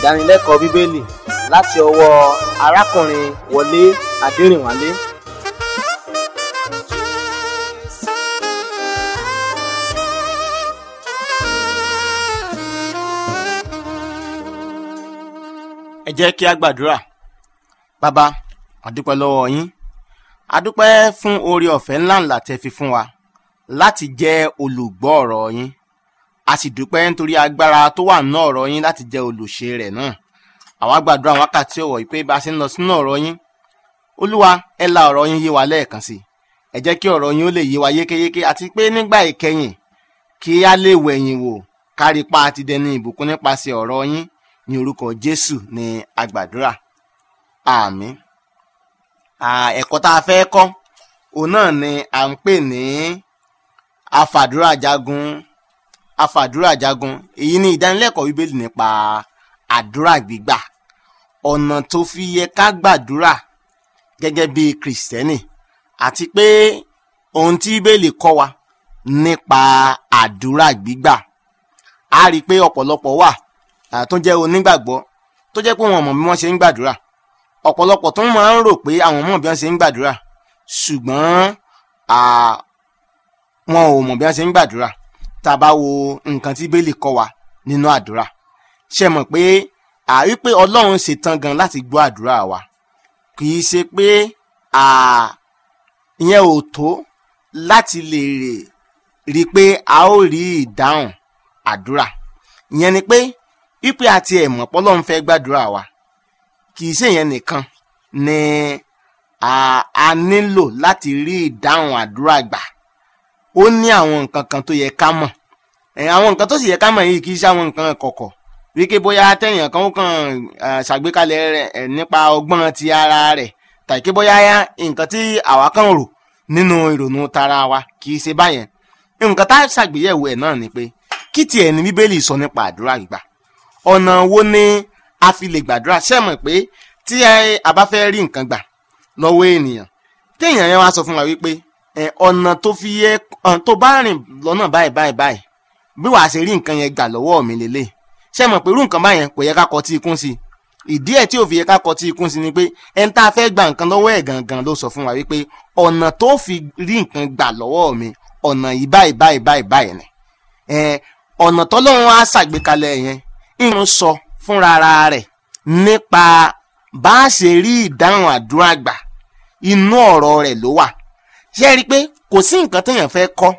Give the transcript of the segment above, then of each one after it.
ìdánilẹ́kọ̀ọ́ bíbélì láti ọwọ́ arákùnrin wọlé adẹrìnwálé ẹ jẹ́ kí a gbàdúrà bàbá àdúpẹ́ lọ́wọ́ yín àdúpẹ́ fún oore ọ̀fẹ́ ńláńlá tẹ́ fi fún wa láti jẹ́ olùgbọ́ ọ̀rọ̀ yín a sì dúpẹ́ nítorí agbára tó wà nínú ọ̀rọ̀ yín láti jẹ́ olùṣe rẹ̀ náà àwa gbàdúrà wákàtí ọ̀wọ̀ yìí pé bá a ṣe ń lọ sínú ọ̀rọ̀ yín olúwa ẹ la ọ̀rọ̀ yín yé wa lẹ́ẹ̀kan sí ẹ jẹ́ kí ọ̀rọ̀ yín ó lè yé wa yékéyéké àti pé nígbà ìkẹyìn kí a lè wẹ̀yìn wò kárí pa àti dẹni ìbùkún nípasẹ̀ ọ̀rọ̀ yín ní orúkọ jésù ní agbàdúrà àmín ẹ̀kọ́ tá a fẹ́ kọ́ òun náà ni à ń pè ní afàdúrà jagun afàdúrà jagun èyí ni ìdánilẹ́kọ̀ọ́ bíbélì nípa àdúrà gbígbà ọ̀nà tó fi yẹ ká gbàdúrà gẹ́gẹ́ bí kìrìsìtẹ́nì àti pé ohun tí bíbélì kọ́ wa nípa àdúrà gbígbà a rí i pé ọ̀pọ̀lọpọ̀ wà tó jẹ́ onígbàgbọ́ tó jẹ́ pé wọn mọ̀ bí wọ́n ṣe ń gbàdúrà ọ̀pọ̀lọpọ̀ tó máa ń rò pé àwọn mọ̀ bí wọ́n ṣe ń gbàdúrà ṣùgbọ́n wọn ò mọ̀ bí wọ́n ṣe ń gbàdúrà tá a bá wo nǹkan tí bíbélì kọ́ wa nínú àdúrà ṣe mọ̀ pé àrí pé ọlọ́run ṣetán gan láti gbọ́ àdúrà wa kì í ṣe pé ìyẹn ò tó láti lè rí i pé a ó rí ìdáhùn àdúrà ìyẹn ni pé wípé àti ẹ̀mọ̀ pọ́lọ́run fẹ́ gbàdúrà wa kì í ṣe ìyẹn nìkan ni a nílò láti rí ìdáhùn àdúrà gbà ó ní àwọn nǹkan kan tó yẹ ká mọ̀ àwọn nǹkan tó sì yẹ ká mọ̀ yìí kì í ṣe àwọn nǹkan kọ̀kọ̀ wípé bóyá tẹ̀yàn kan ó kàn ṣàgbékalẹ̀ rẹ̀ nípa ọgbọ́n ti ara rẹ̀ tàbí kí bóyá nǹkan tí àwa kàn rò nínú ìrònú tara wa kì í ṣe báyẹn nǹkan tá a ṣàgbéyẹ̀wò ẹ̀ náà ni pé kí tiẹ̀ ní bíbélì sọ nípa àdúrà gbígbà ọ̀nà wo ni a fi lè gbàdúrà ṣe mọ̀ pé tí a bá fẹ́ rí nǹkan gbà lọ́wọ́ ènìyàn téèyàn yẹn wá sọ fún wa wípé ọ̀nà tó fi yẹ tó bá rìn lọ́nà báyìí báyìí báyìí bí wàá ṣe rí nǹkan yẹn gbà lọ́wọ́ mi lélẹ̀ ṣe mọ̀ pé irú nǹkan báyẹn kò yẹ ká kọ tí ikún sí ìdí ẹ̀ tí ò fi yẹ ká kọ tí ikún sí ni pé ẹni tá a fẹ́ gba nǹkan lọ́wọ́ ẹ̀ gangan ló sọ fún wa wípé ọ̀nà tó fi rí nǹkan gbà lọ́wọ́ mi ọ̀nà yìí báyìí báyìí báyìí báyìí ni ọ̀nà tọ́lọ́run á ṣàgbékalẹ̀ yẹn ìrun sọ fúnra rẹ̀ nípa bá a ṣe rí ìdáhùn àdúrà gbà inú ọ̀rọ̀ rẹ̀ ló wà ṣé ẹ rí i pé kò sí nǹkan téèyàn fẹ́ kọ́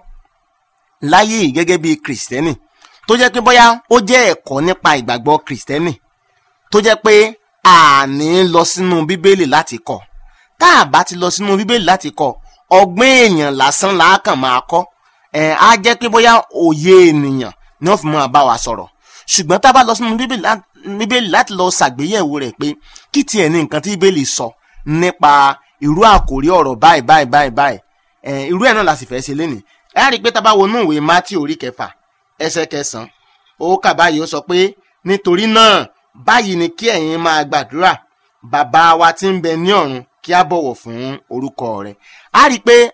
láyé yìí gẹ́gẹ́ bí kìrìsìtẹ́nì tó jẹ́ pé bóyá ó jẹ́ ẹ̀kọ́ nípa ìgbàgbọ́ kìrìsìtẹ́nì tó jẹ́ pé àní lọ sínú bíbélì láti kọ́ tá a bá ti lọ sínú bíbélì láti kọ́ ọgbọ́n èèyàn lásán làákàn máa kọ́ ẹ̀ á jẹ́ pé bóyá òye ènìyàn ni wọ́n fi máa bá wa sọ̀rọ̀ ṣùgbọ́n tá a bá lọ sínú bíbélì láti lọ ṣàgbéyẹ̀wò rẹ̀ pé kí tiẹ̀ ní nǹkan tí bíbélì sọ nípa irú àkòrí ọ̀rọ̀ báyìí báyìí báyìí báyìí irú ẹ̀ náà la sì fẹ́ ṣe lénìí ẹ rí i pé tá a bá wọnú ìwé mátì orí kẹfà ẹsẹ̀ kẹsàn-án ó kà báyìí ó sọ pé nítorí náà báyìí ni kí ẹ̀yin máa gbàdúrà bàbá wa tí ń bẹ ní ọ̀run kí á bọ̀wọ̀ fún orúkọ rẹ̀ a rí i pé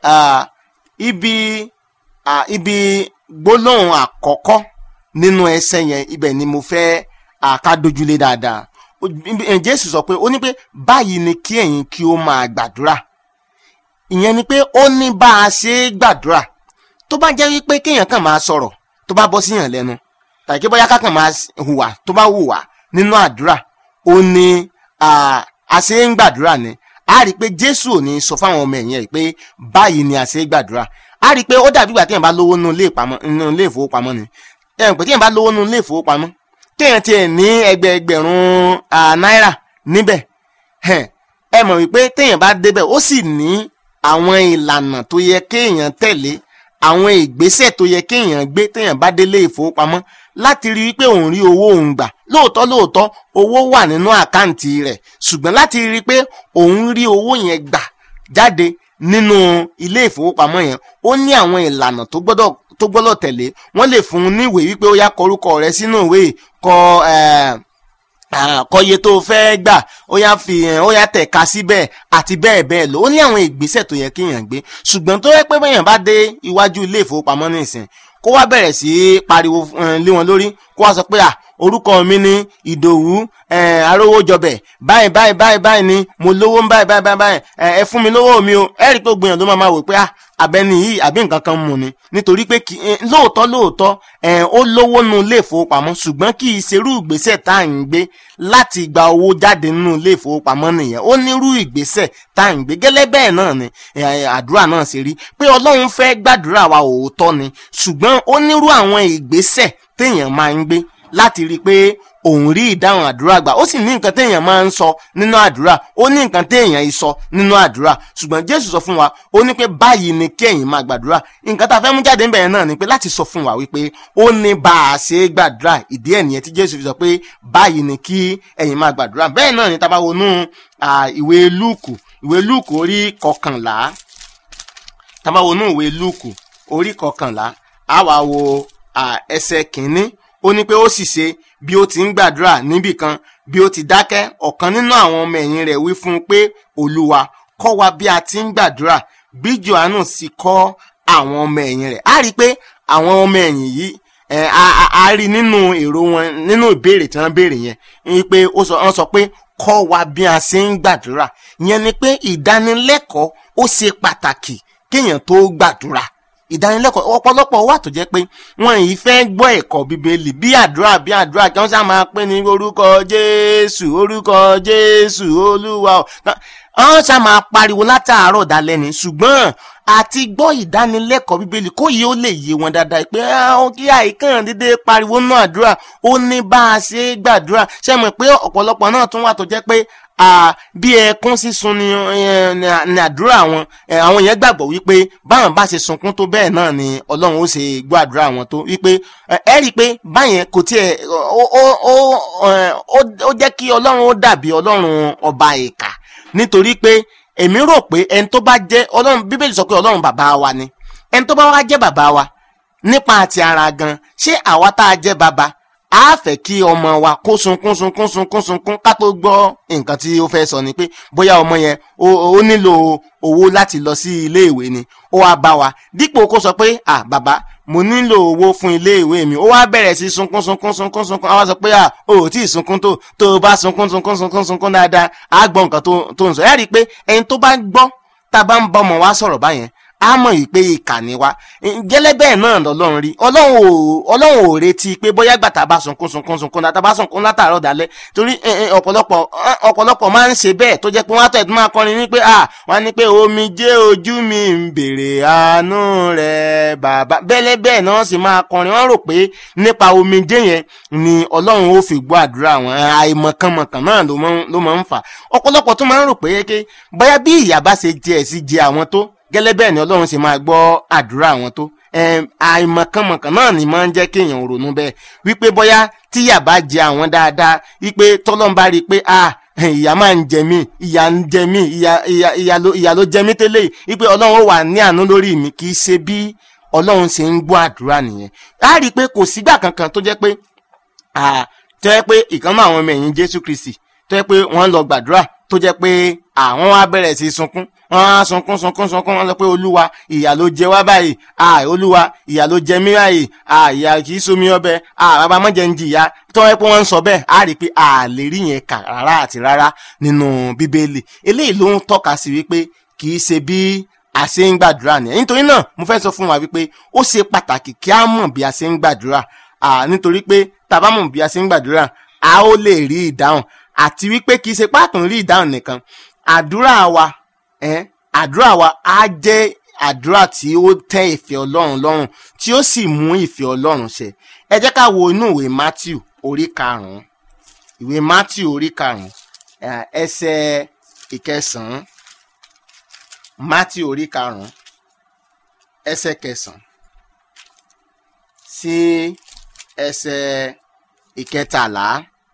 ibi ibi gbólóhùn àkọ́kọ́ nínú ẹsẹ̀ yẹn ibẹ̀ ni mo fẹ́ àkádójúlé dáadáa jésù sọ pé ó ní pé báyìí ni kí ẹ̀yin kí ó máa gbàdúrà ìyẹn ni pé ó ní bá a ṣe é gbàdúrà tó bá jẹ́ wípé kéèyàn kàn máa sọ̀rọ̀ tó bá bọ́ síyàn lẹ́nu tàbí kí bóyá kákan máa hùwà tó bá hùwà nínú àdúrà ó ní a ṣe ń gbàdúrà ni a rí i pé jésù ò ní sọ fáwọn ọmọ ẹ̀yìn ẹ̀ pé báyìí ni a ṣe é gbàdúrà a rí i pé ó dàbí ìgbà téèyàn bá lówó nínú ilé ìfowópamọ́ ni ẹ̀hún pé téèyàn bá lówó nínú ilé ìfowópamọ́ téèyàn tiẹ̀ ní ẹgbẹẹgbẹ̀rún náírà níbẹ̀ ẹ mọ̀ wípé téèyàn bá débẹ̀ ó sì ní àwọn ìlànà tó yẹ kéèyàn tẹ̀lé àwọn ìgbésẹ̀ tó yẹ kéèyàn gbé téèyàn bá délé ìfowópamọ́ láti rí wípé òun rí owó òun gbà lóòótọ́ lóòótọ́ owó wà nínú àkáǹtì rẹ̀ ṣùgbọ́n láti rí pé òun rí owó yẹn gbà jáde nínú ilé ìfowópamọ́ yẹn ó ní àwọn ìlànà tó gbọ́dọ̀ tó gbọ́dọ̀ tẹ̀lé wọ́n lè fún un níwèé wípé ó yá kọrúkọ rẹ sínú ìwé kọ kọye tó fẹ́ gbà ó yá fi ó yá tẹ̀ka síbẹ̀ àti bẹ́ẹ̀ bẹ́ẹ̀ lọ ó ní àwọn ìgbésẹ̀ tó yẹ kéèyàn gbé ṣùgbọ́n tó yẹ pé bẹ́yàn bá dé iwájú ilé ìfowópamọ́ nísìn kó wá bẹ̀rẹ̀ sí í pariwo lé wọn lórí kó wá sọ pé à orúkọ mi ni ìdòwú eh, arówójọbẹ báyìí báyìí báyìí báyìí ni mo lówó ń báyìí báyìí báyìí báyìí eh, ẹ fún mi lówó mi o ẹ rí i pé gbìyànjú máa máa wò pé ah abẹni yìí àbí nǹkan kan mú ni nítorí pé kì í lóòótọ́ lóòótọ́ ẹ̀ ó lówó nu ilé ìfowópamọ́ ṣùgbọ́n kì í ṣerú ìgbésẹ̀ tá à ń gbé láti gba owó jáde nínú ilé ìfowópamọ́ nìyẹn ó nírú ìgbésẹ̀ tá à ń gbé gẹ́lẹ́ bẹ́ẹ̀ náà ni ẹ̀, àdúrà náà ṣe rí pé ọlọ́run fẹ́ gbàdúrà wa òótọ́ ni ṣùgbọ́n ó nírú àwọn ìgbésẹ̀ téèyàn máa ń gbé láti rí i pé òun rí ìdáhùn àdúrà gbà ó sì ní nǹkan téèyàn máa ń sọ nínú àdúrà ó ní nǹkan téèyàn yìí sọ nínú àdúrà ṣùgbọ́n jésù sọ fún wa ó ní pé báyìí ni kí ẹ̀yin máa gbàdúrà nǹkan tá a fẹ́ mú jáde ńbẹ̀rẹ̀ náà ni pé láti sọ fún wa wípé ó ní bá a ṣe é gbàdúrà ìdí ẹ̀ nìyẹn tí jésù fi sọ pé báyìí ni kí ẹ̀yin máa gbàdúrà bẹ́ẹ̀ náà ni tá a bá wọnú à, ìwé lúùkù ìwé lúùkù orí kọkànlá tá a bá wọnú ìwé lúùkù orí kọkànlá á wá wo à, ẹsẹ̀ kìíní ó ní pé ó sì ṣe bí ó ti ń gbàdúrà níbì kan bí ó ti dákẹ́ ọ̀kan nínú àwọn ọmọ ẹ̀yìn rẹ̀ wí fún un pé olúwa kọ́ wa bí a ti ń gbàdúrà bí johannu sì kọ́ àwọn ọmọ ẹ̀yìn rẹ̀ á rí i pé àwọn ọmọ ẹ̀yìn yìí ẹ̀, a a- a rí nínú èrò wọn nínú ìbéèrè tí wọ́n béèrè yẹn ni pé ó sọ wọ́n sọ pé kọ́ wa bí a ṣe ń gbàdúrà ìyẹn ni pé ìdánilẹ́kọ̀ọ́ ó ṣe pàtàkì kéèyàn tó gbàdúrà ìdánilẹ́kọ̀ọ́ ọ̀pọ̀lọpọ̀ wà tó jẹ́ pé wọn yìí fẹ́ gbọ́ ẹ̀kọ́ bíbélì bí àdúrà bí àdúrà kí wọ́n sá máa pín ní orúkọ jésù orúkọ jésù olúwa o. wọ́n sá máa pariwo látàárọ̀ dalẹ́ ni ṣùgbọ́n àti gbọ́ ìdánilẹ́kọ̀ọ́ bíbélì kó yìí ó lè yé wọn dáadáa pé àwọn kí àìkàn dédé pariwo náà àdúrà ó ní bá a ṣe é gbàdúrà ṣe mọ̀ pé ọ̀pọ̀lọpọ̀ náà tún wà tó jẹ́ pé à bí ẹkún sísun ni ẹ, ni à- ni àdúrà wọn ẹ, àwọn yẹn gbàgbọ́ wípé báwọn bá ṣe sunkún tó bẹ́ẹ̀ náà ni ọlọ́run ó ṣe gbọ́ àdúrà wọn tó wípé ẹ ẹ rí i pé báyẹn kò tiẹ̀ ó ó ó ẹ, ó ó jẹ́ kí ọlọ́run ó dàbí ọlọ́run ọba ìkà nítorí pé èmi rò pé ẹni tó bá jẹ́ ọlọ́run bíbélì sọ pé ọlọ́run bàbá wa ni ẹni tó bá wá jẹ́ bàbá wa nípa àti ara gan ṣé àwa tá a jẹ́ bàbá a fẹ́ kí ọmọ wa kó sunkún sunkún sunkún sunkún ká tó gbọ́ nǹkan tí ó fẹ́ sọ ni pé bóyá ọmọ yẹn ó ó nílò owó láti lọ sí ilé ìwé ni ó wá bá wa dípò kó sọ pé à bàbá mo nílò owó fún ilé ìwé mi ó wá bẹ̀rẹ̀ sí sunkún sunkún sunkún sunkún àwa sọ pé à o ò tí ì sunkún tó tó o bá sunkún sunkún sunkún sunkún dáadáa á gbọ́ nǹkan tó tó ń sọ ẹ́ rí i pé ẹni tó bá gbọ́ tá a bá ń bá ọmọ wa sọ̀rọ̀ báyẹn a mọ̀ yìí pé ìkà ni wa gẹ́lẹ́ bẹ́ẹ̀ náà lọ́lọ́run rí ọlọ́run ò ọlọ́run ò retí pé bóyá gbàtà bá sunkún sunkún sunkún náà tá a bá sunkún látàárọ̀ dalẹ́ torí ẹ, ẹ, ọ̀pọ̀lọpọ̀ ẹ, ọ̀pọ̀lọpọ̀ máa ń ṣe bẹ́ẹ̀ tó jẹ́ pé wọ́n á tẹ̀ tó máa kọrin ní pé ah wọ́n á ní pé omi jẹ́ ojú mi ń bèrè àánú rẹ̀ bàbá bẹ́lẹ́ bẹ́ẹ̀ náà sì máa kọrin wọ́n rò pé nípa omi jẹ́ yẹn ni ọlọ́run ó fi gbọ́ àdúrà wọn àìmọ̀kànmọ̀kàn náà ló máa ń- ló máa ń fà ọ̀pọ̀lọpọ̀ tó máa ń rò pé ké bóyá bí ìyà bá ṣe jẹ ẹ̀ sí jẹ àwọn tó gẹ́lẹ́ bẹ́ẹ̀ ni ọlọ́run ṣe máa gbọ́ àdúrà àwọn tó Ẹm, àìmọ̀kànmọ̀kàn náà ni máa ń jẹ́ kéèyàn ronú bẹ́ẹ̀ wípé bóyá tíyà bá jẹ àwọn dáadáa wípé tọ́lọ́n bá rí i pé ah ìyà máa ń jẹ mí ìyà ń jẹ mí ìyà ìyà ìyà ló ìyà ló jẹ mí tẹ́lẹ̀ yìí wípé ọlọ́run ó wà ní àánú lórí mi kì í ṣe bí ọlọ́run ṣe ń gbọ́ àdúrà nìyẹn á rí i pé kò sígbà kankan tó jẹ́ pé ah, tó jẹ́ pé ìkànnì àwọn ọmọ ẹ̀yìn jésù kristi tó jẹ́ pé wọ́n lọ gbàdúrà tó jẹ́ pé àwọn wá bẹ̀rẹ̀ sí sunkún wọ́n á sunkún sunkún sunkún wọ́n sọ pé olúwa ìyà ló jẹ wá báyìí ah olúwa ìyà ló jẹ mí báyìí ah ìyà kì í somi ọbẹ̀ ah bàbá mọ́jẹ ń jìyà tó jẹ́ pé wọ́n ń sọ bẹ́ẹ̀ á rí i pé a lè rí yẹn kà rárá àti rárá nínú bíbélì eléyìí ló ń tọ́ka sí wípé kì í ṣe bí a ṣe ń gbàdúrà nìyẹn nítorí náà mo fẹ́ sọ fún wa wípé ó ṣe pàtàkì kí a mọ̀ bí a ṣe ń gbàdúrà ah nítorí pé tá a bá mọ̀ bí a ṣe ń gbàdúrà a ó lè rí ìdáhùn àti wípé kì í ṣe pàtó rí ìdáhùn nìkan àdúrà wa ẹ àdúrà wa á jẹ́ àdúrà tí ó tẹ́ ìfẹ́ Ọlọ́run lọ́rùn tí ó sì mú ìfẹ́ Ọlọ́run ṣẹ ẹ jẹ́ ká wo inú ìwé Matthew orí karùnún ìwé Matthew orí karùnún eh, ẹsẹ̀ ìkẹsànán Matthew orí karùnún ẹsẹ̀ kẹsànán sí ẹsẹ̀ ìkẹtàlá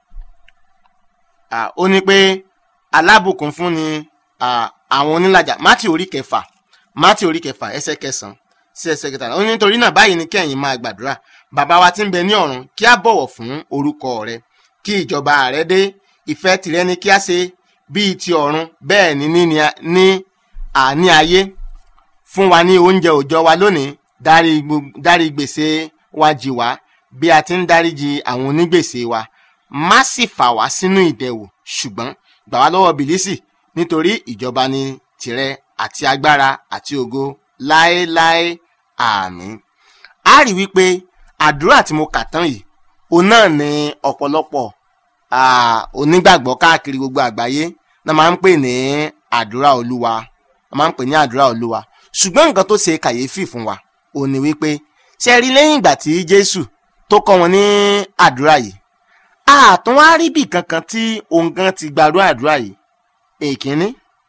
ah, ó ní pé alábùkún fún ni ah, àwọn onílàjà mátì orí kẹfà mátì orí kẹfà ẹsẹ̀ kẹsàn-án sí ẹsẹ̀ kẹtàlá ó ní nítorí náà báyìí ni kẹ́yìn máa gbàdúrà bàbá wa tí ń bẹ ní ọ̀run kí a bọ̀wọ̀ fún orúkọ rẹ kí ìjọba rẹ dé ìfẹ́ tìrẹ ni kí a ṣe bíi ti ọ̀run bẹ́ẹ̀ ni ní ní àní ayé fún wa ní oúnjẹ òòjọ́ wa lónìí dárí gbo- dárí gbèsè wa jì wá bí a ti ń dáríji àwọn onígbèsè wa má sì fà wá sínú ìdẹwò ṣùgbọ́n gbà wá lọ́wọ́ bìlísì nítorí ìjọba ni tìrẹ àti agbára àti ògo láéláé àmín a rí wípé àdúrà tí mo kà tán yìí òun náà ni ọ̀pọ̀lọpọ̀ ah, onígbàgbọ́ káàkiri gbogbo àgbáyé náà máa ń pè ní àdúrà olúwa a máa ń pè ní àdúrà olúwa ṣùgbọ́n nǹkan tó ṣe kàyéfì fún wa òun ni wípé ṣe rí lẹ́yìn ìgbà tí jésù tó kọ́ wọn ní àdúrà yìí àtún wá rí bì kankan tí òun gan ti gbàdúrà àdúrà yìí èkínní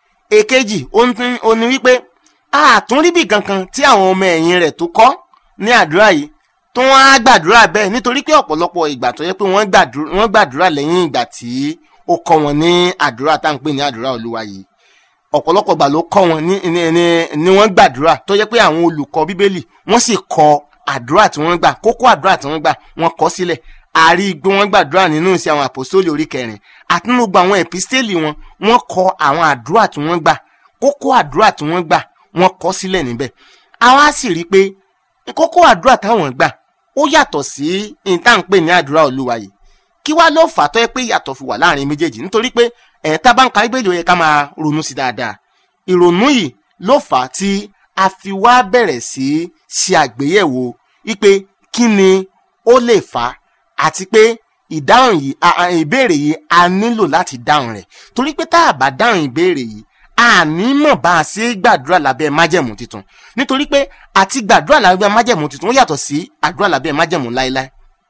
èkejì òun tún- òun ni wípé àtún rí bì kankan tí àwọn ọmọ ẹ̀yìn rẹ̀ tó kọ́ ní àdúrà yìí tó wọ́n á gbàdúrà bẹ́ẹ̀ nítorí pé ọ̀pọ̀lọpọ̀ ìgbà tó yẹ pé wọ́n gbàdúrà wọ́n gbàdúrà lẹ́yìn ìgbà tí ó kọ́ wọn ní àdúrà tá à ń pè ní àdúrà olúwa yìí ọ̀pọ̀lọpọ̀ ìgbà ló kọ́ wọn ní ní ní ní wọ́n gbàdúrà tó yẹ pé àwọn olùkọ́ bíbélì wọ́n sì kọ àdúrà tí wọ́n gbà kókó àdúrà tí wọ́n gbà wọ́n kọ sílẹ̀ àrí gbé wọ́n gbàdúrà nínú ìṣe àwọn àpòsólì orí kẹrin àti nínú gbogbo àwọn ẹ̀písítélì wọn wọ́n kọ àwọn àdúrà tí wọ́n gbà kókó àdúrà tí wọ́n gbà wọ́n kọ sílẹ̀ níbẹ̀ àwa sì rí i pé kókó àdúrà táwọn gbà ó yàtọ̀ sí ìtànpé ní àdúrà olúwa yìí kí wá ló fà á tó yẹ pé ìyàtọ̀ fi wà láàrin méjèèjì nítorí pé ẹ̀ tá a bá ń ka bíbélì ó yẹ ká máa ronú sí dáadáa ìrònú yìí ló fà á tí a fi wá bẹ̀rẹ̀ sí í ṣe àgbéyẹ̀wò wípé kí ni ó lè fà á àti pé ìdáhùn yìí a- a- ìbéèrè yìí a nílò láti dáhùn rẹ̀ torí pé tá a bá dáhùn ìbéèrè yìí a ní mọ̀ bá a ṣe é gbàdúrà lábẹ́ májẹ̀mú tuntun nítorí pé àti gbàdúrà lábẹ́ májẹ̀mú tuntun ó yàtọ̀ sí àdúrà lábẹ́ májẹ̀mú láéláé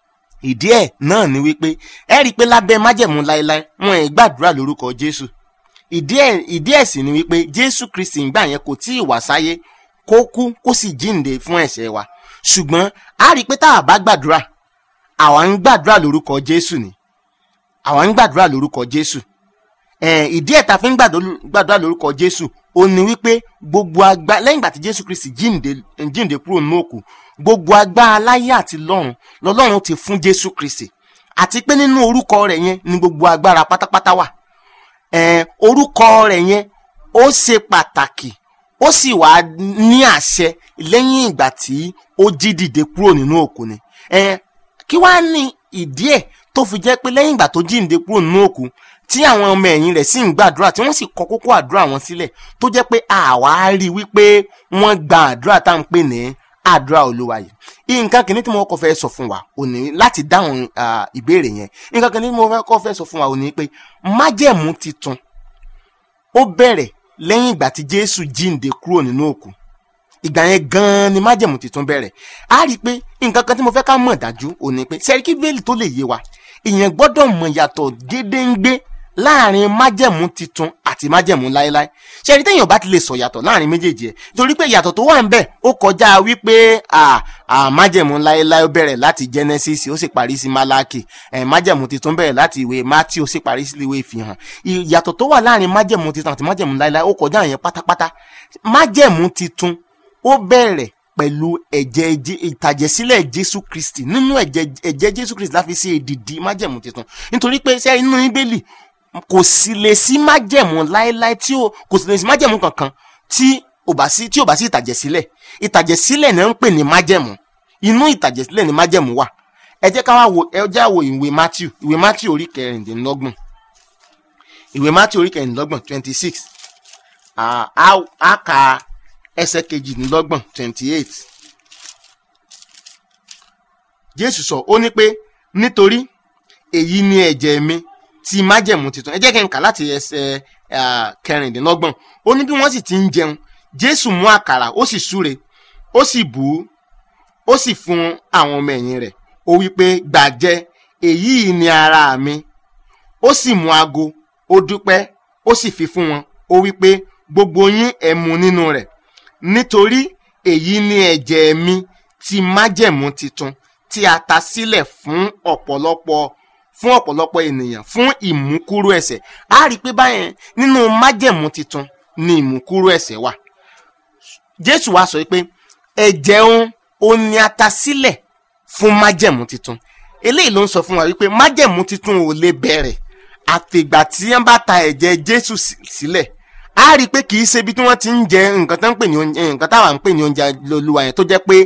ìdí ẹ̀ náà ni wípé ẹ rí i pé lábẹ́ májẹ̀mú láéláé wọn ì gbàdúrà lórúkọ jésù ìdí ẹ̀ ìdí ẹ̀ sì ni wípé jésù kristi ìgbà yẹn kò tí ì wá sáyé kó kú kó sì jíǹde fún ẹ̀ṣẹ̀ wa ṣùgbọ́n a rí i pé tá a bá gbàdúrà àwa ń gbàdúrà lórúkọ jésù ni àwa ń gbàdúrà lórúkọ jésù ẹ̀ ìdí ẹ̀ ta fi ń gbàdó- gbàdúrà lórúkọ jésù ó ní wípé gbogbo agbá lẹ́yìn ìgbà tí jésù kristi jíǹde jíǹde kúrò nínú òkú gbogbo agbára láyé àti lọ́run lọ́lọ́run ti fún jésù kristi àti pé nínú orúkọ rẹ̀ yẹn ni gbogbo agbára pátápátá wà ẹ̀ẹ́n orúkọ rẹ̀ yẹn ó ṣe pàtàkì ó sì wá ní àṣẹ lẹ́yìn ìgbà tí ó jí dìde kúrò nínú òkú ni ẹ̀ẹ́n kí wàá ní ìdí ẹ̀ tó fi jẹ́ pé lẹ́yìn ìgbà tó jí dìde kúrò nínú òkú tí àwọn ọmọ ẹ̀yìn rẹ̀ sì ń gbàdúrà tí wọ́n sì kọ kókó àdúrà wọn sílẹ̀ tó jẹ́ pé àwa rí i wípé wọ́n gba àdúrà tá à ń pè ní àdúrà olúwa yìí nǹkan kìíní tí mo kọ́ fẹ́ sọ fún wa ò ní láti dáhùn ah, ìbéèrè yẹn nǹkan kìíní tí mo fẹ́ kọ́ fẹ́ sọ fún wa ò ní pé májẹ̀mú titun ó bẹ̀rẹ̀ lẹ́yìn ìgbà tí jésù jíǹde kúrò nínú òkú ìgbà yẹn gan-an ni májẹ̀mú titun bẹ̀rẹ̀ a rí i pé nǹkan kan tí mo fẹ́ ká mọ̀ dájú ò ní pé sẹ́ríkì bẹ́ẹ̀lì tó lè yé wa ìyẹn gbọ́dọ̀ mọ̀ yàtọ̀ gédéǹgbé láàrin májẹ̀mú titun àti májẹ̀mú láéláé ṣẹ́rí téèyàn bá ti lè sọ yàtọ̀ láàrin méjèèjì ẹ̀ torí pé yàtọ̀ tó wà ń bẹ̀ ó kọjá wípé à à májẹ̀mú láéláé ó bẹ̀rẹ̀ láti genesis ó sì parí sí malaki ẹ̀ májẹ̀mú titun bẹ̀rẹ̀ láti ìwé matthew ó sì parí sí ìwé ìfihàn ìyàtọ̀ tó wà láàrin májẹ̀mú titun àti májẹ̀mú láéláé ó kọjá yẹn pátápátá májẹ̀mú titun ó bẹ̀rẹ̀ pẹ̀lú ẹ̀jẹ̀ Jé- ìtàjẹ̀sílẹ̀ jésù kristi nínú ẹ̀jẹ̀ ẹ̀jẹ̀ jésù kristi láfi ṣe èdìdì májẹ̀mú titun nítorí pé ṣé inú bíbélì kò sì lè sí májẹ̀mú láéláé tí ó kò sì lè sí májẹ̀mú kankan tí ò bá sí tí ò bá sí ìtàjẹ̀sílẹ̀ ìtàjẹ̀sílẹ̀ náà ń pè ní májẹ̀mú inú ìtàjẹ̀sílẹ̀ ní májẹ̀mú wà ẹ jẹ́ ká wá wo ẹ jẹ́ àwo ìwé matthew ìwé matthew orí kẹrìndínlọ́gbọ̀n ìwé matthew orí kẹrìndínlọ́gbọ̀n twenty six a ka ẹsẹ̀ kejìdínlọ́gbọ̀n twenty eight jésù sọ ó ní pé nítorí èyí ni ẹ̀jẹ̀ mi ti májẹ̀mú titun ẹ jẹ́ kí n kà láti ẹsẹ̀ ah, kẹrìndínlọ́gbọ̀n ó ní bí wọ́n sì ti ń jẹun jésù mú àkàrà ó sì súre ó sì bù ú ó sì fún àwọn ọmọ ẹ̀yìn rẹ̀ ó wí pé gbàjẹ èyí ni ara mi ó sì mú ago ó dúpẹ́ ó sì fi fún wọn ó wí pé gbogbo yín ẹ mu nínú rẹ̀ nítorí èyí ni ẹ̀jẹ̀ mi ti májẹ̀mú titun tí a ta sílẹ̀ fún ọ̀pọ̀lọpọ̀ fún ọ̀pọ̀lọpọ̀ ènìyàn fún ìmúkúrú ẹ̀ṣẹ̀ a rí i pé báyẹn nínú májẹ̀mú titun ni ìmúkúrú ẹ̀ṣẹ̀ wà jésù wá sọ pé ẹ̀jẹ̀ òun òun ni a ta sílẹ̀ fún májẹ̀mú titun eléyìí ló ń sọ fún wa wípé májẹ̀mú titun ò lè bẹ̀rẹ̀ àtìgbà tí wọ́n bá ta ẹ̀jẹ̀ jésù sí- sílẹ̀ a rí i pé kì í ṣe ibi tí wọ́n ti ń jẹ nǹkan tó ń pè ní oúnjẹ nǹkan táwa ń pè ní oúnjẹ olúwa yẹn tó jẹ́ pé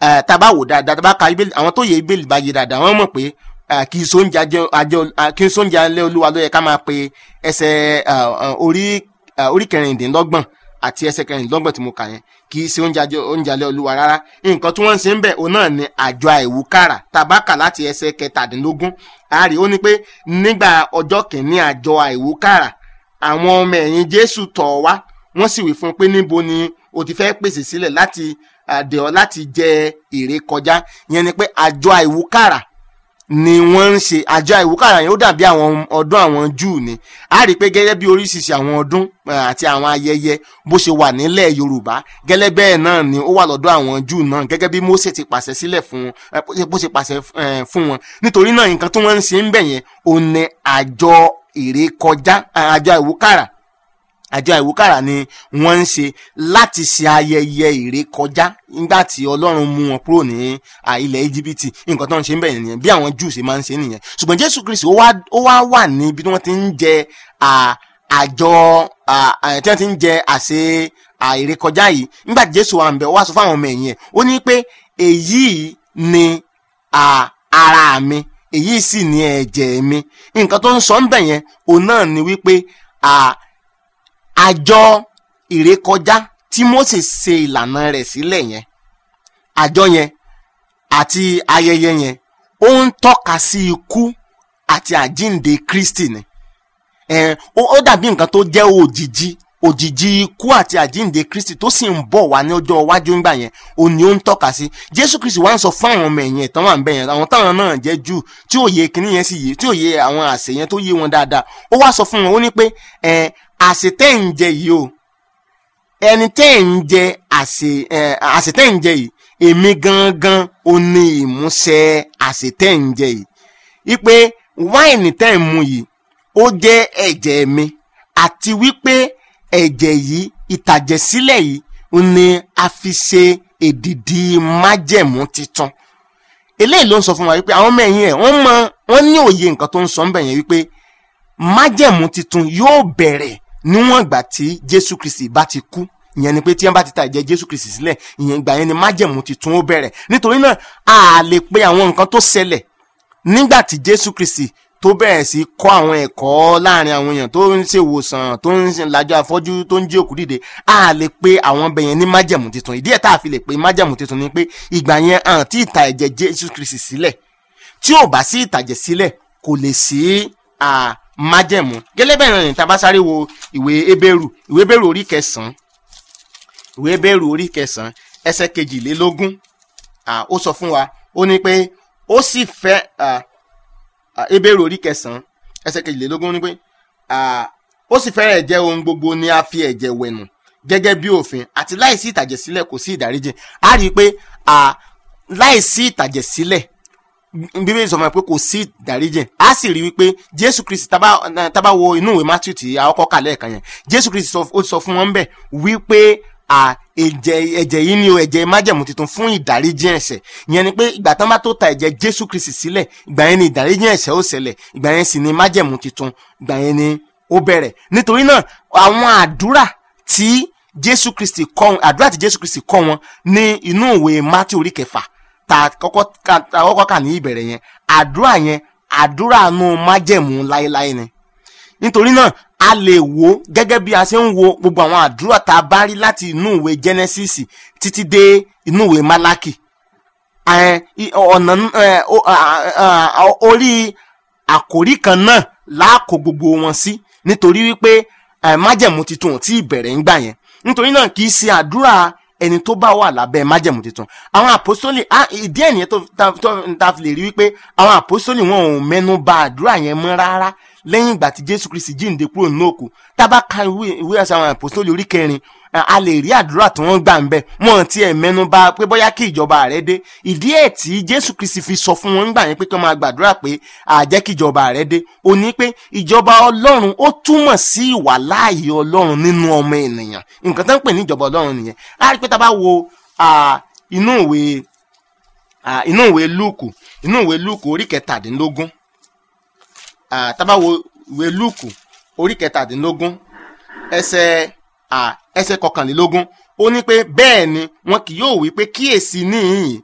eh, tá a bá wò dáadáa tá a bá ka ibèlì àwọn tó yẹ ibèlì bá yé dáadáa wọ́n mọ̀ pé eh, kì í sóúnjẹ ajẹ ajẹ ah, kì í sóúnjẹ alẹ́ olúwa ló yẹ ká máa pe ẹsẹ̀ ah, ah, orí ah, orí kẹrìndínlọ́gbọ̀n àti ẹsẹ̀ kẹrìndínlọ́gbọ̀n tí mo kà yẹn kì í ṣe oúnjẹ ajẹ oúnjẹ alẹ́ olúwa rárá nǹkan tí wọ́n ń ṣe ń bẹ̀ òun náà ni àjọ àìwúkàrà tabaka láti ẹsẹ̀ kẹtàdínlógún àárí ó ní pé nígbà ọjọ́ kìíní àjọ àìwúkàrà àwọn ọmọ ẹ̀yìn jésù tọ̀ wá wọ́n sì wí fún un pé níbo ni o ti fẹ́ pèsè sílẹ̀ láti àdè ọ́ láti jẹ èrè kọjá ìyẹn ni pé àjọ àìwúkàrà ni wọ́n ń ṣe àjọ àìwúkàrà yẹn ó dàbí àwọn ọdún àwọn júù ni a rí i pé gẹ́gẹ́ bí oríṣiríṣi àwọn ọdún eh, àti àwọn ayẹyẹ bó ṣe wà nílẹ̀ yorùbá gẹ́lẹ́ bẹ́ẹ̀ náà ni ó wà lọ́dọ̀ àwọn júù náà gẹ́gẹ́ bí mósè ti pàṣẹ sílẹ̀ fún eh, bó ṣe- bó ṣe pàṣẹ eh, fún wọn nítorí náà nǹkan tí wọ́n ń ṣe ń bẹ̀ yẹn ò ní àjọ èrè kọjá eh, àjọ àìwúkàrà àjọ àìwúkàrà ni wọ́n ń ṣe láti ṣe ayẹyẹ ìrékọjá nígbà tí ọlọ́run mú wọn kúrò ní à, ilẹ̀ íjíbítì nǹkan tó ń ṣe ń bẹ̀rẹ̀ nìyẹn bí àwọn júù ṣe máa ń ṣe nìyẹn ṣùgbọ́n jésù kristi ó wá ó wá wà níbi tí wọ́n ti ń jẹ à, àjọ à, à, tí wọ́n ti ń jẹ àṣẹ à, ìrékọjá yìí nígbà tí jésù wà ń bẹ̀ ó wá sọ fáwọn ọmọ ẹ̀yìn ẹ̀ ó ní pé èyí ni à, ara mi èyí sì ni ẹ̀jẹ̀ mi nǹkan tó ń sọ ń bẹ̀ yẹn òun náà ni wípé à, àjọ ìrékọjá tí Mósè ṣe ìlànà rẹ̀ sílẹ̀ yẹn àjọ yẹn àti ayẹyẹ yẹn ó ń tọ́ka sí ikú àti àjínde Kristi ni ẹ ó ó dàbí nǹkan tó jẹ́ òjìji òjìji ikú àti àjínde Kristi tó sì ń bọ̀ wá ní ọjọ́ iwájú ńgbà yẹn ó ní ó ń tọ́ka sí Jésù Kristi wá ń sọ fún àwọn ọmọ ẹ̀yìn ẹ̀tàn wà ń bẹ̀ yẹn àwọn táwọn náà jẹ́ Júù tí òye kìíní yẹn sì yé tí òye àwọn àṣẹ yẹn tó yé wọn dáadáa ó wá sọ fún wọn ó ní pé ẹ àṣẹ tẹ́ ń jẹ yìí o ẹni tẹ́ ń jẹ àṣẹ ẹ àṣẹ tẹ́ ń jẹ yìí èmi gangan ò ní ìmúṣẹ àṣẹ tẹ́ ń jẹ yìí wípé wáìnì tẹ́ ń mu yìí ó jẹ́ ẹ̀jẹ̀ mi àti wípé ẹ̀jẹ̀ yìí ìtàjẹ̀sílẹ̀ yìí ó ní a fi ṣe èdìdì májẹ̀mú titun eléyìí ló ń sọ fún wa wípé àwọn ọmọ ẹ̀yìn ẹ̀ wọ́n mọ wọ́n ní òye nǹkan tó ń sọ ń bẹ̀ yẹn wípé májẹ̀mú titun yóò bẹ̀rẹ̀ níwọ̀n ìgbà tí jésù kristi bá ti kú ìyẹn ni pé tí wọ́n bá ti ta ẹ̀jẹ̀ jésù kristi sílẹ̀ ìyẹn ìgbà yẹn ni májẹ̀mú titun ó bẹ̀rẹ̀ nítorí náà a lè pe àwọn nǹkan tó ṣẹlẹ̀ nígbà tí jésù kristi tó bẹ̀rẹ̀ sí kọ́ àwọn ẹ̀kọ́ láàrin àwọn èèyàn tó ń ṣe ìwòsàn tó ń ṣe làjọ afọ́jú tó ń jí òkú dìde a lè pe àwọn ọbẹ̀ yẹn ní májẹ̀mú titun ìdí ẹ̀ tá a fi lè pe májẹ̀mú titun ni pé ìgbà yẹn hàn tí ìta ẹ̀jẹ̀ jésù kristi sílẹ̀ tí ò bá sí ìtàjẹ̀ sílẹ̀ kò lè sí à, májẹ̀mú gẹ́lẹ́ bẹ́ẹ̀ náà ní tá a bá sáré wo ìwé ebéèrù ìwé ebéèrù orí kẹsàn-án ìwé ebéèrù orí kẹsàn-án ẹsẹ̀ kejìlélógún à, ó sọ fún wa ó ní pé ó sì fẹ́ à, à, ebéèrù orí kẹsàn-án ẹsẹ̀ kejìlélógún ní pé à, ó sì fẹ́rẹ̀ jẹ́ ohun gbogbo ni a fi ẹ̀jẹ̀ wẹ̀nù gẹ́gẹ́ bí òfin àti láìsí ìtàjẹ̀sílẹ̀ kò sí ìdáríjì a rí i pé à, láìsí ìtàjẹ̀sílẹ̀ bíbélì sọ fún mi pé kò sí ìdáríjìn a sì rí wípé jésù kristi tábà tábà wo inú ìwé matthew tí a kọ́kọ́ kà lẹ́ẹ̀kan yẹn jésù kristi sọ ó sọ fún wọn bẹ́ẹ̀ wípé à ẹ̀jẹ̀ ẹ̀jẹ̀ yìí ni o ẹ̀jẹ̀ májẹ̀mú tuntun fún ìdáríjìn ẹ̀ṣẹ̀ ìyẹn ni pé ìgbà tán bá tó ta ẹ̀jẹ̀ jésù kristi sílẹ̀ ìgbà yẹn ni ìdáríjìn ẹ̀ṣẹ̀ ó ṣẹlẹ̀ ìgbà yẹn sì ni májẹ̀mú tuntun ìgbà yẹn ni ó bẹ̀rẹ̀ nítorí náà àwọn àdúrà tí jésù kristi kọ́ àdúrà tí jésù kristi kọ́ wọn ní inú ìwé matthew orí kẹfà ta kọ́kọ́ ka ta kọ́kọ́ kà ní ìbẹ̀rẹ̀ yẹn àdúrà yẹn àdúrà nu májẹ̀mú láéláé ni nítorí náà a lè wo gẹ́gẹ́ bí a ṣe ń wo gbogbo àwọn àdúrà tá a bá rí láti inú ìwé genesis títí dé inú ìwé malaki ẹ, i- ọ̀nà ẹ, o- a- a- a- orí àkòrí kan náà láàkó gbogbo wọn sí nítorí wípé ẹ, májẹ̀mú titun ò tí ì bẹ̀rẹ̀ ńgbà yẹn nítorí náà kì í ṣe àdúrà ẹni tó bá wà lábẹ́ májẹ̀mú titun àwọn àpòsólì á, ìdí ẹ̀ nìyẹn tó ta- tó- ta fi lè rí wípé àwọn àpòsólì wọn ò mẹ́nu bà àdúrà yẹn mọ́ rárá lẹ́yìn ìgbà tí jésù kristi jíǹde kúrò nínú òkú tábà ka ìwé ìwé ẹ̀sẹ̀ àwọn àpòsólì orí kẹrin a a lè rí àdúrà tí wọ́n gbà ń bẹ̀ wọ́n ti ẹ̀ mẹ́nu bà pé bóyá kí ìjọba rẹ̀ dé ìdí ẹ̀ tí jésù kristi fi sọ fún wọn gbà yẹn pé kí wọ́n máa gbàdúrà pé àjẹ́ kí ìjọba rẹ̀ dé ó ní pé ìjọba ọlọ́run ó túmọ̀ sí ìwàláàyè ọlọ́run nínú ọmọ ènìyàn nǹkan tó ń pè ní ìjọba ọlọ́run nìyẹn a rí pé tá a bá wo ah, inú ìwé ah, inú ìwé lúùkù inú ìwé lúùkù orí kẹtàdínlógún ah, tá a bá wo ìwé lúùkù orí kẹtàdínlógún ẹsẹ̀ ah, ẹsẹ̀ kọkànlélógún ó ní pé bẹ́ẹ̀ ni wọn kì yóò wí pé kíyèsí níhìn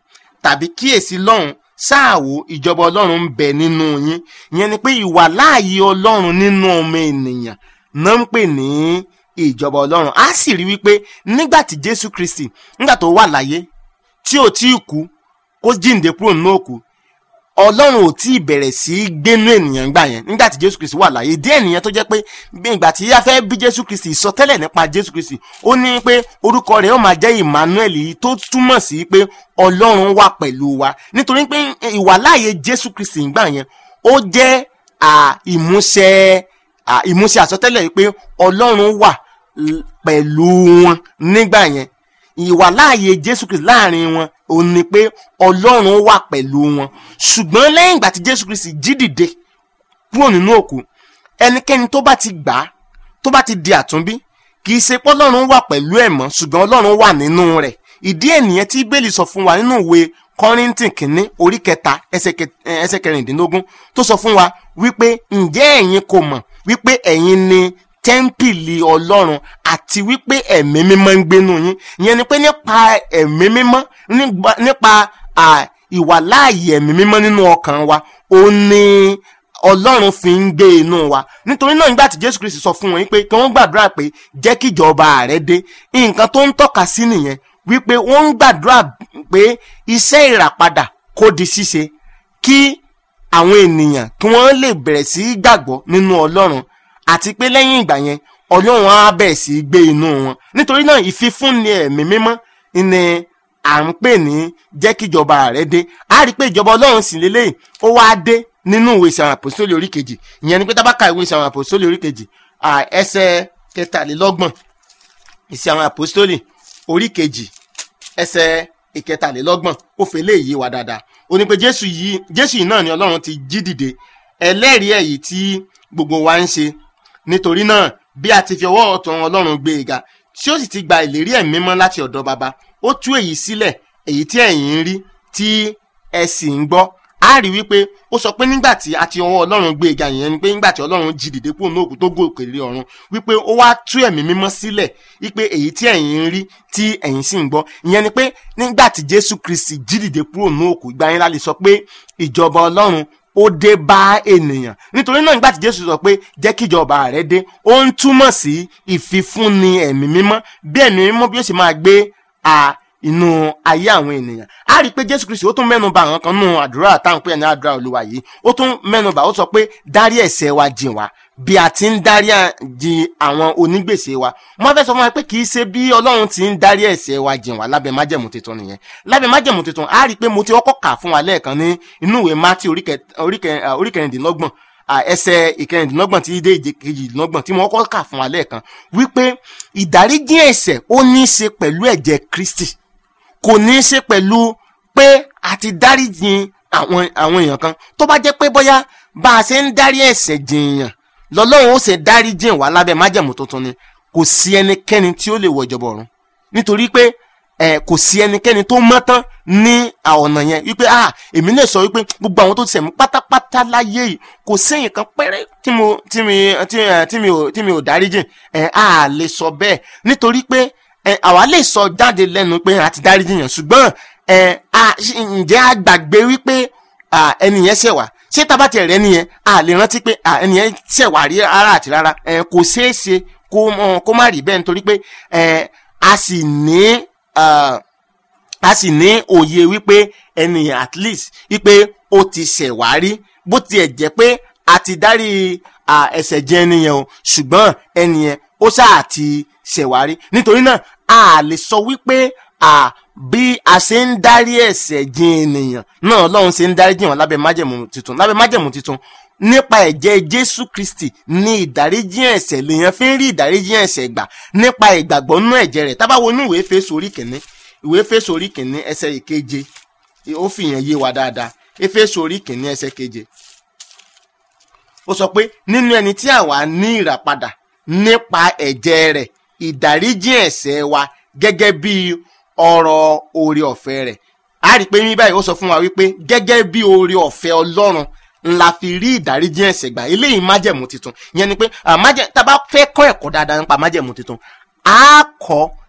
tàbí kíyèsí lọ́hùn ṣáàwó ìjọba ọlọ́run ń bẹ nínú yín ìyẹn ni pé ìwà láàyè ọlọ́run nínú ọmọ ènìyàn náà ń pè ní ìjọba ọlọ́run á sì rí wípé nígbà tí jésù kristi nígbà tó wà láyé tí ò tí ì kú kó jíǹde kúrò nínú òkú ọlọ́run ò tí ì bẹ̀rẹ̀ sí í gbénú ènìyàn gbà yẹn nígbà tí jésù kristi wà láyé díẹ̀ nìyẹn tó jẹ́ pé bí ìgbà tí a fẹ́ bí jésù kristi ìsọtẹ́lẹ̀ nípa jésù kristi ó ní pé orúkọ rẹ̀ ó máa jẹ́ emmanuel yìí tó túmọ̀ sí pé ọlọ́run wà pẹ̀lú wa nítorí pé ìwàláàyè jésù kristi ìgbà yẹn ó jẹ́ à, ìmúṣẹ à, ìmúṣẹ àsọtẹ́lẹ̀ yìí pé ọlọ́run wà l- pẹ̀lú wọn nígbà yẹn ìwàláàyè jésù kristi láàrin wọn ò ní pé ọlọ́run wà pẹ̀lú wọn ṣùgbọ́n lẹ́yìn ìgbà tí jésù kristi jí dìde kúrò nínú òkú ẹnikẹ́ni tó bá ti gbà á tó bá ti di àtúnbí kì í ṣe pé ọlọ́run wà pẹ̀lú ẹ̀ mọ́ ṣùgbọ́n ọlọ́run wà nínú rẹ̀ ìdí ènìyàn tí bẹ́ẹ̀lì sọ fún wa nínú ìwé kọ́ríntì kìíní orí kẹta ẹsẹ̀ kẹ- eh, ẹsẹ̀ kẹrìndínlógún tó sọ fún wa wípé ǹjẹ́ ẹ̀yin kò mọ̀ wípé ẹ̀yin ni tẹ́ḿpìlì ọlọ́run àti wípé ẹ̀mí mímọ́ ń gbénu yín ìyẹn ni pé nípa ẹ̀mí mímọ́ nígbà- nípa à, ìwàláàyè ẹ̀mí mímọ́ nínú ọkàn wa ó ní ọlọ́run fi ń gbé inú wa nítorí náà nígbà tí jésù kristi sọ fún wọn pé kí wọ́n gbàdúrà pé jẹ́ kí ìjọba rẹ dé nǹkan tó ń tọ́ka sí nìyẹn wípé wọ́n ń gbàdúrà pé iṣẹ́ ìràpadà kó di ṣíṣe kí àwọn ènìyàn kí wọ́n lè bẹ̀rẹ̀ sí í gbàgbọ́ nínú ọlọ́run àti pé lẹ́yìn ìgbà yẹn ọlọ́run á bẹ̀rẹ̀ sí í gbé inú wọn nítorí náà ìfifúnni ẹ̀mí mímọ́ ni à ń pè ní jẹ́ kí ìjọba rẹ̀ dé a rí i pé ìjọba ọlọ́run sì lélẹ́yìn ó wá dé nínú ìwé ìsàwọn àpòsílẹ̀ orí kejì ìyẹn ni pé tábàkà ìwé ìsàwọn àpòsílẹ̀ orí kejì à, ẹsẹ̀ kẹtàlélọ́gbọ̀n ìsàwọn àpòsílẹ̀ orí kejì ẹsẹ̀ ìkẹtàlélọ́gbọ̀n ó fẹ́ lè yé wa dáadáa ó ní pé jésù yìí jésù yìí náà ni ọlọ́run ti jí dìde ẹlẹ́rìí èyí tí gbogbo wa ń ṣe nítorí náà bí a ti fi ọwọ́ ọ̀tún ọlọ́run gbé e ga tí ó sì ti gba ìlérí ẹ̀mí mímọ́ láti ọ̀dọ̀ baba ó tú èyí sílẹ̀ èyí tí ẹ̀yin ń rí tí ẹ sì ń gbọ́ a rí wípé ó sọ pé nígbà tí a ti ọwọ́ ọlọ́run gbé e ga yẹn ni pé nígbà tí ọlọ́run jí dìde kúrò ní òkú tó gòkè lé ọ̀run wípé ó wá tú ẹ̀mí mímọ́ sílẹ̀ wípé èyí tí ẹ̀yin ń rí tí ẹ̀yin sì ń gbọ́ ìyẹn ni pé nígbà tí jésù kristi jí dìde kúrò ní òkú ìgbà yẹn la lè sọ pé ìjọba ọlọ́run ó dé bá ènìyàn nítorí náà nígbà tí jésù sọ pé jẹ́ kí ìjọba rẹ dé ó ń túmọ̀ sí ìfifúnni ẹ̀mí mímọ́ bí ẹ̀mí mímọ́ bí ó sì máa gbé a inú ayé àwọn ènìyàn a rí i pé jésù kristi ó tún mẹ́nu bà àwọn kan nù àdúrà táwọn pè ní àdúrà olúwa yìí ó tún mẹ́nu bà ó sọ pé dárí ẹ̀ṣẹ̀ wa jìn wá bí a ti ń dárí jì àwọn onígbèsè wa wọ́n fẹ́ sọ fún wa pé kì í ṣe bí ọlọ́run ti ń dárí ẹ̀ṣẹ̀ wa jìn wá lábẹ́ májẹ̀mú tuntun nìyẹn lábẹ́ májẹ̀mú tuntun a rí i pé mo ti kọ́kọ́ kà fún wa lẹ́ẹ̀kan ní inú ìwé mátí orí kẹ- orí kẹ- ah, orí kẹrìndínlọ́gbọ̀n ah, ẹsẹ̀ ìkẹrìndínlọ́gbọ̀n tí dé ìkejìdínlọ́gbọ̀n tí mo kọ́kọ́ kà fún wa lẹ́ẹ̀kan wípé ìdáríjì ẹ̀ṣẹ̀ ó ní í ṣe pẹ̀lú ẹ̀jẹ̀ kristi kò ní í ṣe pẹ̀lú pé a ti dáríjì àwọn àwọn èèyàn kan tó bá jẹ́ pé bóyá bá a ṣe ń dárí ẹ̀ṣẹ̀ jìnyàn lọ́lọ́run ó ṣe dáríjì wá lábẹ́ májẹ̀mú tuntun ni kò sí ẹnikẹ́ni tí ó lè wọ ìjọba ọ̀run nítorí pé ẹ kò sí ẹnikẹ́ni tó mọ́ tán ní ọ̀nà yẹn wípé ah èmi lè sọ wípé gbogbo àwọn tó ti ṣẹ̀mí pátápátá láyé yìí kò sẹ́yìn kan pẹ́rẹ́ tí mo tí mi tí ẹ tí mi ò tí mi ò dáríjì ẹ á lè sọ bẹ́ẹ̀ nítorí pé ẹ àwa lè sọ jáde lẹ́nu pé a ti dáríjì yàn ṣùgbọ́n ẹ a ǹjẹ́ a gbàgbé wípé à, ẹni yẹn ṣẹ̀ wá ṣé tá a bá tiẹ̀ rẹ́ nìyẹn a lè rántí pé à, ẹni yẹn ṣẹ̀ wá rí rárá àti rárá ẹ kò ṣeé ṣe kó mọ- kó má rí bẹ́ẹ̀ nítorí pé ẹ a sì ní ah, a sì ní òye wípé ẹnìyàn at least wípé ó ti ṣẹ̀ wá rí bó tiẹ̀ jẹ́ pé a ti dárí à, ẹ̀ṣẹ̀ jẹ ẹnìyàn o ṣùgbọ́n ẹnìyàn ó ṣáà ti ṣẹ̀ wá rí nítorí náà a lè sọ wípé à, bí a ṣe ń dárí ẹ̀ṣẹ̀ jẹ ènìyàn náà Ọlọ́run ṣe ń dárí jìn wọ́n lábẹ́ májẹ̀mú tuntun lábẹ́ májẹ̀mú tuntun nípa ẹ̀jẹ̀ Jésù Kristi ní ìdáríjì ẹ̀ṣẹ̀ lèèyàn fi ń rí ìdáríjì ẹ̀ṣẹ̀ gbà nípa ìgbàgbọ́ nínú ẹ̀jẹ̀ rẹ̀ tá bá wo inú ìwé Éfésù orí kìíní ìwé Éfésù orí kìíní ẹsẹ̀ ìkeje ó fi yẹn yé wa dáadáa Éfésù orí kìíní ẹsẹ̀ keje ó sọ pé nínú ẹni tí àwa ní ìràpadà nípa ẹ̀jẹ̀ rẹ̀ ìdáríjì ẹ̀ṣẹ̀ wa gẹ́gẹ́ bí ọrọ̀ oore ọ̀fẹ́ rẹ̀ a rí i pé ní báyìí ó sọ fún wa wípé gẹ́gẹ́ bí oore ọ̀fẹ́ Ọlọ́run ńlá fi rí ìdáríjì ẹ̀ṣẹ̀ gbà eléyìí májẹ̀mú tuntun ìyẹn ni pé ah, májẹ̀ tá a bá fẹ́ kọ́ ẹ̀kọ́ dáadáa nípa májẹ̀mú tuntun a kọ́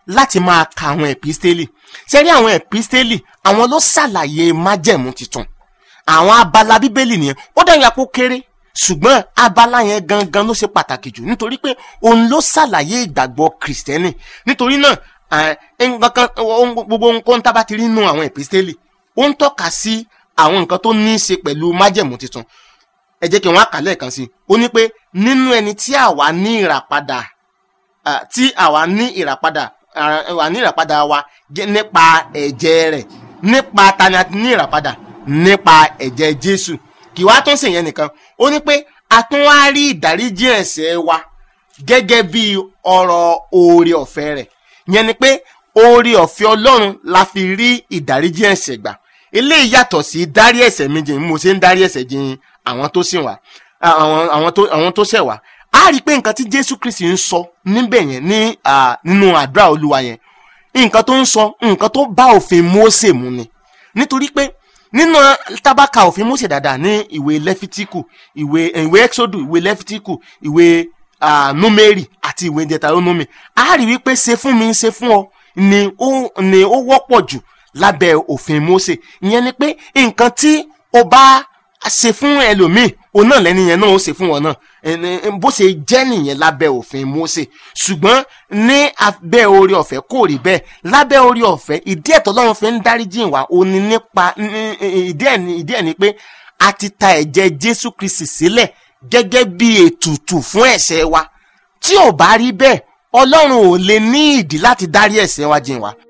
láti máa ka àwọn ẹ̀písítélì sẹ́rí àwọn ẹ̀písítélì àwọn ló ṣàlàyé májẹ̀mú tuntun àwọn abala bíbélì nìyẹn ó dẹ̀ yà kó kéré ṣùgbọ́n abala yẹn gangan ló ṣe pàtàkì jù nítorí pé òun ló ṣàlàyé ìgbàgbọ́ kìrìsìtẹ́nì nítorí náà eh, nǹkan kan ohun- gbogbo nǹkan tá a bá ti rí nínú àwọn ẹ̀písítélì ó ń tọ́ka sí àwọn nǹkan tó ní í ṣe pẹ̀lú májẹ̀mú tuntun ẹ jẹ́ kí wọ́n á kà lẹ́ẹ̀kan sí i ó ní pé nínú ẹni tí àwa ní ìràpadà ah, tí àwa ní ìràpadà ah, wà ní ìràpadà wa gẹ́- nípa ẹ̀jẹ̀ rẹ̀ nípa tani a ti ní ìràpadà nípa ẹ̀jẹ̀ Jésù kì wá tún sèyẹn nìkan ó ní pé a tún wá rí ìdáríjì ẹ̀ṣẹ̀ wa gẹ́gẹ́ bí ọ̀rọ̀ oore ọ̀fẹ́ rẹ̀ yẹn ni pé oore ọ̀fẹ́ Ọlọ́run la fi rí ìdáríjì ẹ̀ṣẹ̀ gbà eléyìí yàtọ̀ sí dárí ẹ̀ṣẹ̀ mi jìn mo ṣe ń dárí ẹ̀ṣẹ̀ jìn àwọn tó sìn wá àwọn àwọn tó àwọn tó ṣẹ̀ wá a rí i pé nǹkan tí Jésù Kristi ń sọ níbẹ̀ yẹn ní ah, nínú àdúrà Olúwa yẹn nǹkan tó ń sọ nǹkan tó bá òfin Mósè mu ni nítorí pé nínú tábàkà òfin Mósè dáadáa ní ìwé lẹ́fítíkù ìwé ìwé ẹ́xódù ìwé lẹ́fítíkù ìwé ah, númérì àti ìwé dẹtarónómì a rí wípé ṣe fún mi ṣe fún ọ ni ó ni ó wọ́pọ̀ jù lábẹ́ òfin Mósè ìyẹn ni pé nǹkan tí o bá ṣe fún ẹlòmíì òun náà lẹ́ni yẹn náà ó ṣe fún wọn náà ẹni bó ṣe jẹ́ nìyẹn lábẹ́ òfin Mósè ṣùgbọ́n ní abẹ́ orí ọ̀fẹ́ kò rí bẹ́ẹ̀ lábẹ́ orí ọ̀fẹ́ ìdí ẹ̀tọ́ lọ́run fi ń dáríjì wá ó ní nípa ní- ìdí ẹ̀ ní ìdí ẹ̀ ní pé a ti ta ẹ̀jẹ̀ Jésù Kristi sílẹ̀ gẹ́gẹ́ bí ètùtù fún ẹ̀ṣẹ̀ wa tí ò bá rí bẹ́ẹ̀ Ọlọ́run ò lè ní ìdí láti dárí ẹ̀ṣẹ̀ wa jìn wá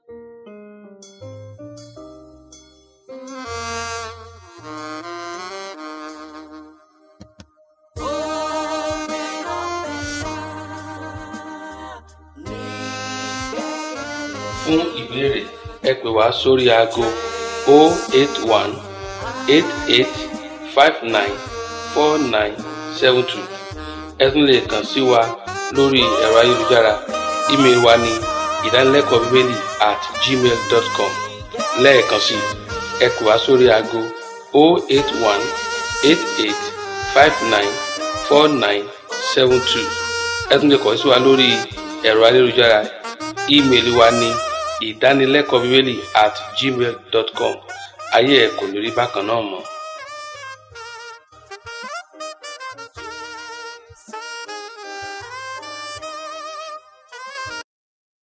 fún ìbéèrè ẹ pè wá sórí aago 081 88 59 4972 ẹ tún lè kàn sí wa lórí ẹ̀rọ ayélujára ímeèlì wa ní ìdánilẹ́kọ̀ọ́ bíbélì at gmail dot com lẹ́ẹ̀kan sí i ẹ pè wá sórí aago 081 88 59 49 72 ẹ tún lè kàn sí wa lórí ẹ̀rọ ayélujára ímeèlì wa ní ìdánilẹ́kọ̀ọ́ bíbélì at gmail dot com ayé ẹ̀ kò ní rí bákan náà mọ́.